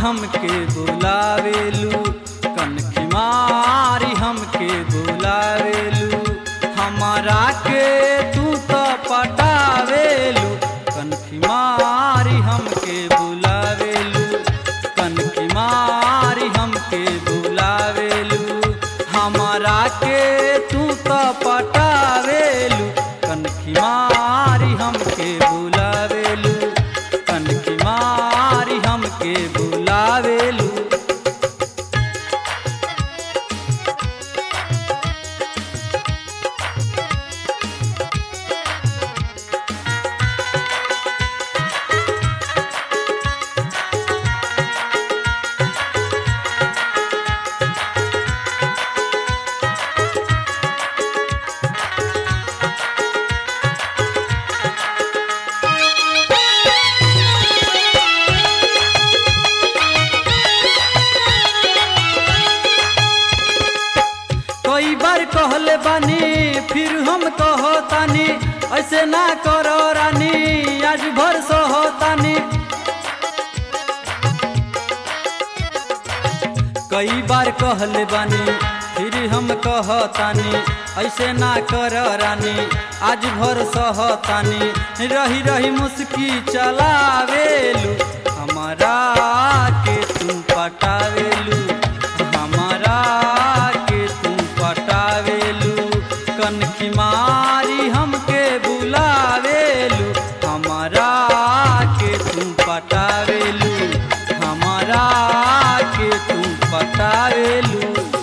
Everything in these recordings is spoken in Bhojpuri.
हमके बुलावेलू कनखी मारी हमके बुलावेलू हमारा के तू तो पटावेलू कनखी मारी हमके बुलावेलू कनखी मारी हमके बुलावेलू हमारा के तू तो पटावेलू कनखी मारी हमके बुलावेलू कनखी मारी हमके बुलावेलू कई बार कहले बानी फिर हम कहतानी ऐसे ना करो रानी आज भर सहतानी कई बार कहले बानी फिर हम कहतानी ऐसे ना कर रानी आज भर सहतानी रही रही मुस्की चलावेलू हमारा के तू पटावेलू हमारा के तू पटावेलू कनखी मारी हमके बुलावेलू हमारा के तू पटावेलू हमारा के तू पटावेलू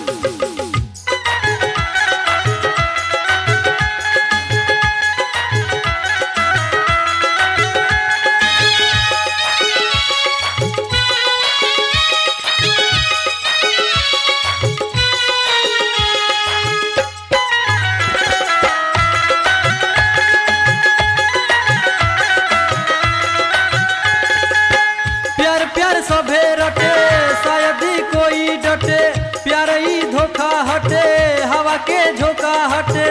प्यार प्यार सभे रटे शायद ही कोई डटे प्यार ही धोखा हटे हवा के झोंका हटे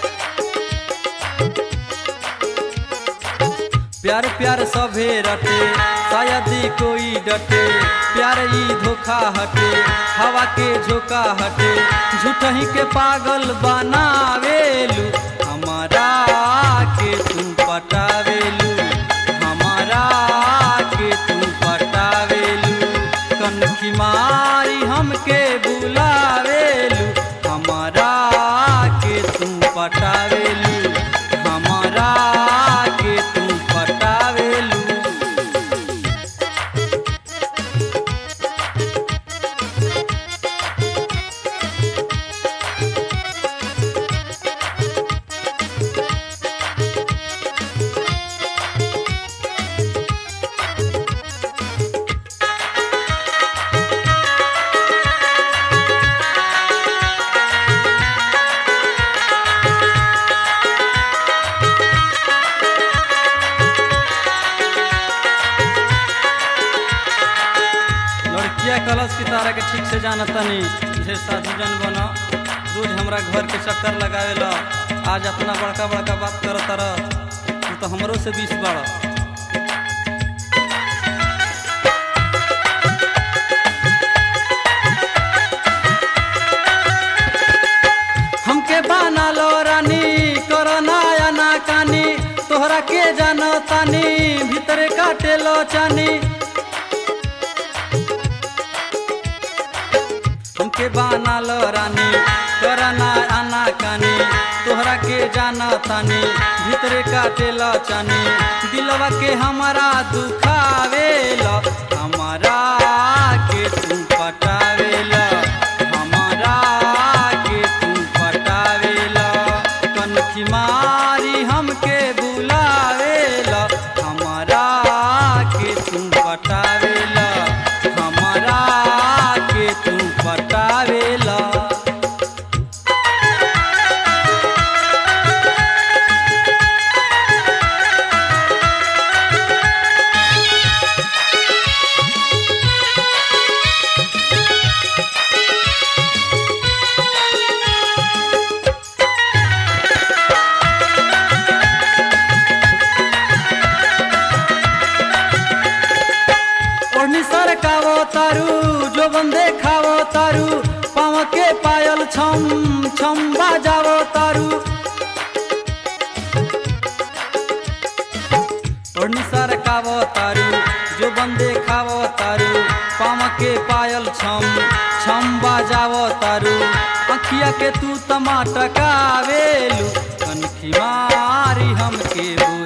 प्यार प्यार सभे रटे शायद ही कोई डटे प्यार ही धोखा हटे हवा के झोंका हटे झूठ ही के पागल बनावेलू हमारा के तू पटावेलू हमारा के तू पटावेलू कनखी मारी हमके बुलावेलू हमारा के तू पटावेलू हमारा के तू पटावेलू लड़किया कलश की तारा के ठीक से जाना तनी ढेर साधु जन बनो रोज हमरा घर के चक्कर लगावे ला आज अपना बड़का बड़का बात कर तारा तू तो हमरो से बीस बाड़ हमके बाना लो रानी करना या ना कानी तोहरा के जानो तानी भीतरे काटे लो चानी हमके बाना लो रानी करना आना कानी तोहरा के जाना तानी भीतरे काटे लो चानी दिलवा के हमारा दुखावे लो हमारा के तू पटावे लो हमारा के तू पटावे लो कनखी मारी हमके बुलावे लो हमारा के तू पटावे लो हमारा के तू पटावे लो ओढ़नी सरकावो तारू जो बंदे खावो तारू पाँव के पायल छम छम बाजावो तारू ओढ़नी सरकावो तारू जो बंदे खावो तारू पाँव के पायल छम छम बाजावो तारू अखिया के तू टमाटकावेलू कनखी मारी हमके